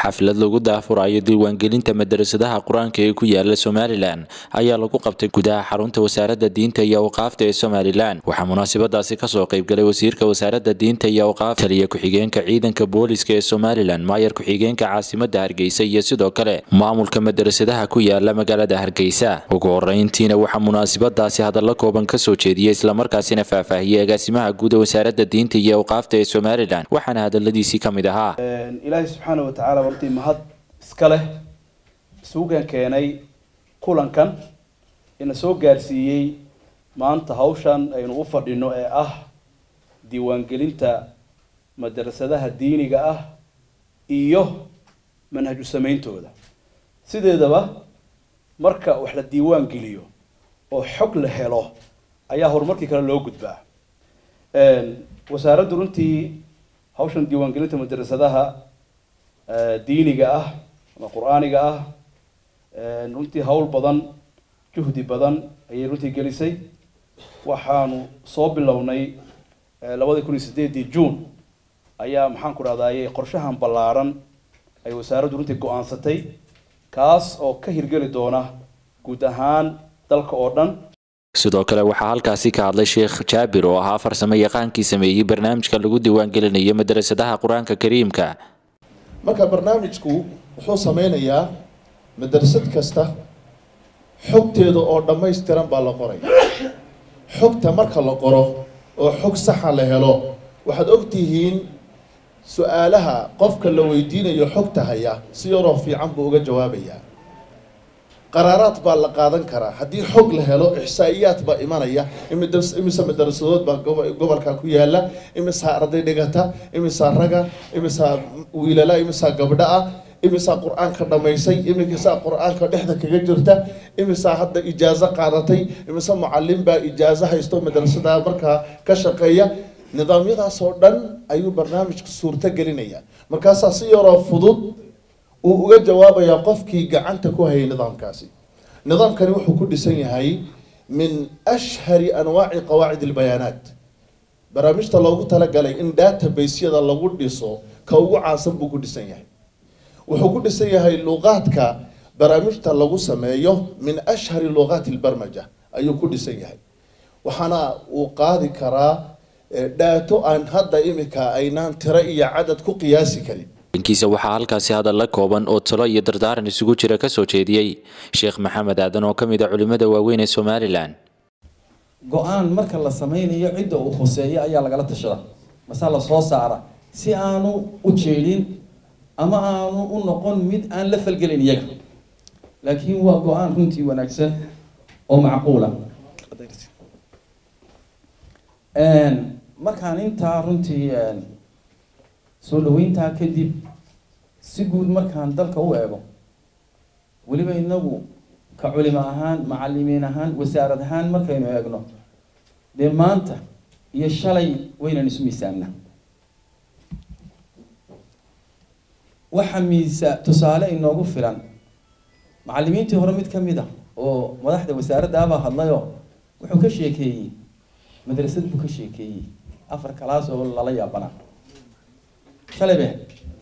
xaflad lagu daafurayo diiwaangelinta madarasadaha qur-aanka ee ku yaala somalilan ayaa lagu qabtay gudaha xarunta wasaaradda diinta iyo awqaafta ee somalilan waxaa munaasabadaasi kasoo qaybgalay wasiirka wasaaradda diinta iyo awqaafta taliya ku-xigeenka ciidanka booliska ee somalilan maayar ku-xigeenka caasimada hargeysa iyo sidoo kale maamulka madarasadaha ku yaala magaalada hargeysa ugu horeyntiina waxaa munaasabadaasi hadallo kooban kasoo jeediyey islamarkaasina faahfaahiyey agaasimaha guud ee wasaaradda diinta iyo awqaafta ee somalilan waxaana hadaladiisii ka mid ahaa ilaahay subxaana wa tacaala wartii mahad iska leh isugan keenay kulankan ina soo gaarsiiyey maanta hawshan aynu u fadhino ee ah diiwaangelinta madarasadaha diiniga ah iyo manhaju sameyntooda sideedaba marka wax la diiwaan geliyo oo xog la helo ayaa horumarkii kale loo gudbaa wasaaraddu runtii hawshan diiwaangelinta madarasadaha diiniga ah ama qur-aaniga ah runtii hawl badan juhdi badan ayay runtii gelisay waxaanu soo bilownay labadii kun iyo sideedii june ayaa maxaan ku dhahdaye qorshahan ballaaran ay wasaaraddu runtii go-aansatay kaas oo ka hirgeli doona guud ahaan dalka oo dhan sidoo kale waxaa halkaasi ka hadlay sheekh jaabir oo ahaa farsamo yaqaankii sameeyey barnaamijka lagu diiwaangelinayo madarasadaha qur-aanka kariimka marka barnaamijku wuxuu sameynayaa madrasad kasta xogteeda oo dhammaystiran baa la qoray xogta marka la qoro oo xog saxa la helo waxaad ogtihiin su-aalaha qofka la weydiinayo xogta haya si yaroo fiican buu uga jawaabayaa qaraaraad baa la qaadan karaa haddii xog la helo ixsaa'iyaad baa imanaya imise madarasadood baa gobolka ku yaala imisaa arday dhigata imisaa raga imisaa wiilala imisaa gabdha ah imisaa qur-aanka dhamaysay imisaa qur-aanka dhexda kaga jirta imisaa hadda ijaazo qaadatay imise mucalin baa ijaazo haysto madrasada markaa ka shaqeeya nidaamyadaas oo dhan ayuu barnaamijka suurto gelinaya markaasaa si yaroo fudud uu uga jawaabayaa qofkii gacanta ku hayay nidaamkaasi nidaamkani wuxuu ku dhisan yahay min ashhari anwaaci qawaacid albayaanaat barnaamijta loogu talagalay in databasyada lagu dhiso ka ugu caansan buu ku dhisan yahay wuxuu ku dhisan yahay luqaadka barnaamijta lagu sameeyo min ashhari luqaati albarmaja ayuu ku dhisan yahay waxaana uu qaadi karaa dhaato aan hadda imika aynaan tiro iyo cadad ku qiyaasi karin dhankiisa waxaa halkaasi hadalla kooban oo talo iyo dardaaran isugu jira kasoo jeediyey sheekh maxamed aadan oo ka mid a culimada waaweyn ee somalilan go-aan marka la sameynayo cidda uu khuseeyo ayaa lagala tashada mase la soo saara si aanu u jeedin ama aanu u noqon mid aan la falgelin iyaga laakiin waa go-aan runtii wanaagsan oo macquula markaan intaa runtii soo dhaweyntaa kadib si guud markaan dalka u eego weliba inagu ka culimo ahaan macalimiin ahaan wasaarad ahaan markaynu eegno dee maanta iyo shalay waynan isu miisaamna waxa miisa tusaale inoogu filan macalimiintii hore mid ka mid a oo madaxda wasaaraddaabaa hadlayoo wuxuu ka sheekeeyey madrasad buu ka sheekeeyey afar kalaas oo lala yaabanaa shalay be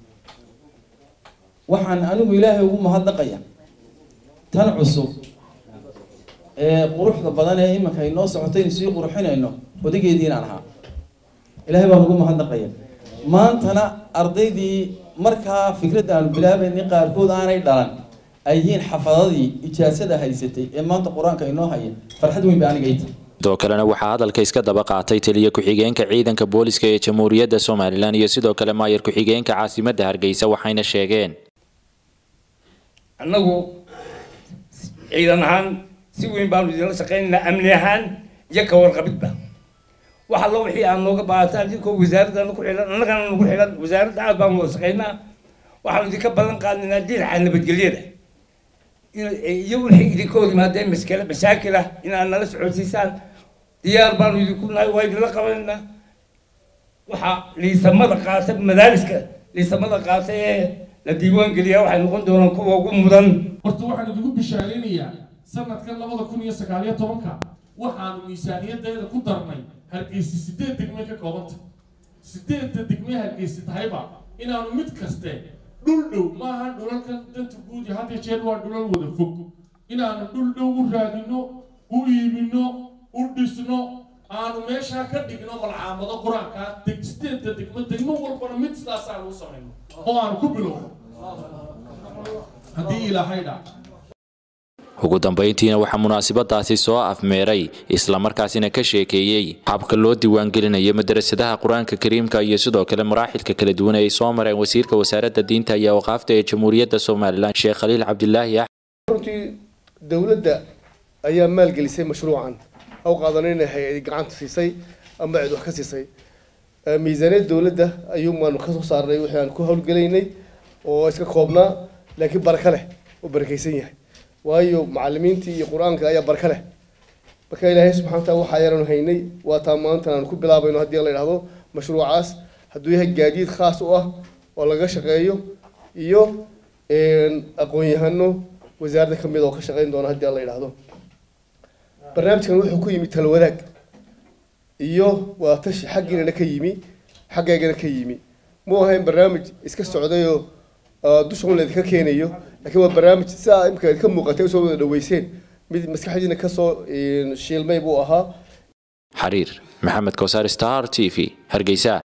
waxaan anigu ilaahay ugu mahadnaqaya tan cusub ee quruxda badan ee iminka inoo socotaynu sii qurxinayno odageedii inaan ahaa ilaahay baan ugu mahadnaqaya maantana ardaydii markaa fikradda aanu bilaabaynay qaarkood aanay dhalan ay yihiin xafadadii ijaasada haysatay ee maanta qur-aanka inoo haya farxad weyn ba aniga ita sidoo kalena waxaa hadalka iska daba qaatay taliya ku-xigeenka ciidanka booliska ee jamhuuriyadda somalilan iyo sidoo kale maayar ku-xigeenka caasimadda hargeysa waxayna sheegeen annagu ciidan ahaan si weyn baanu idinla shaqeynaynaa amni ahaan iyo ka warqabidba wax allo wixii aad nooga baahataan idinkoo wasaaradda ku xilan annagana nagu xilan wasaaradda aad baanu wada shaqeynaa waxaanu idinka ballan qaadnaynaa dhinaca nabadgelyada iyo wixii idinka hor yimaadeen maskale mashaakil ah inaad nala socodsiisaan diyaar baanu idinku nahay waa idinla qabanaynaa waxaa liisamada qaata madaariska liisamada qaata ee la diiwaan geliyaa waxay noqon doonaan kuwa ugu mudan horta waxaan idigu bishaaraynayaa sanadkan labada kun iyo sagaaliyo tobanka waxaanu miisaaniyadeeda ku darnay hargeysi sideed degme ka koobanta sideedda degme hargeysi tahayba inaanu mid kaste dhul dhow maaha dhulalkan danta guud iyo hadda jeer waa dhulal wada fog inaanu dhul dhow u raadino u iibino u dhisno aanu meeshaa ka dhigno malcaamado qur-aanka degsteenta degmo degmo walbana mid sidaas aanu u samayno oo aanu ku bilowno haddii ilaahay dhac ugu dambayntiina waxaa munaasabadaasi soo afmeeray islamarkaasina ka sheekeeyey habka loo diiwaangelinayo madarasadaha qur-aanka kariimka iyo sidoo kale maraaxilka kala duwan ay soo mareen wasiirka wasaaradda diinta iyo awqaafta ee jamhuuriyadda somalilan sheekh khaliil cabdilaahi runtii dowladda ayaa maalgelisay mashruucan haw qaadanayna hay-adi gacanta siisay ama cid wax ka siisay miisaaniyad dowladda ayuun baanu ka soo saarnay wixii aan ku howlgelaynay oo iska koobnaa laakiin baraka leh oo barakaysan yahay waayo macalimiintii iyo qur-aanka ayaa barka leh marka ilaahay subxana wataala waxaa yaran haynay waa taa maantan aan ku bilaabayno haddii la idhahdo mashruucaas hadduu yahay gaadiid khaas u ah oo laga shaqeeyo iyo aqoon-yahano wasaaradda ka mid oo ka shaqeyn doona haddii la idhahdo barnaamijkan wuxuu ku yimi talwadaag iyo waa tashi xaggiinana ka yimi xaggaygana ka yimi mu ahayn barnaamij iska socdayoo dusha un laydinka keenayo laakiin waa barnaamij sidaa imika idinka muuqatay usoo wada dhaweyseen mid maskaxdiina kasoo shiilmay buu ahaa xariir maxamed kowsar star t v hargeysa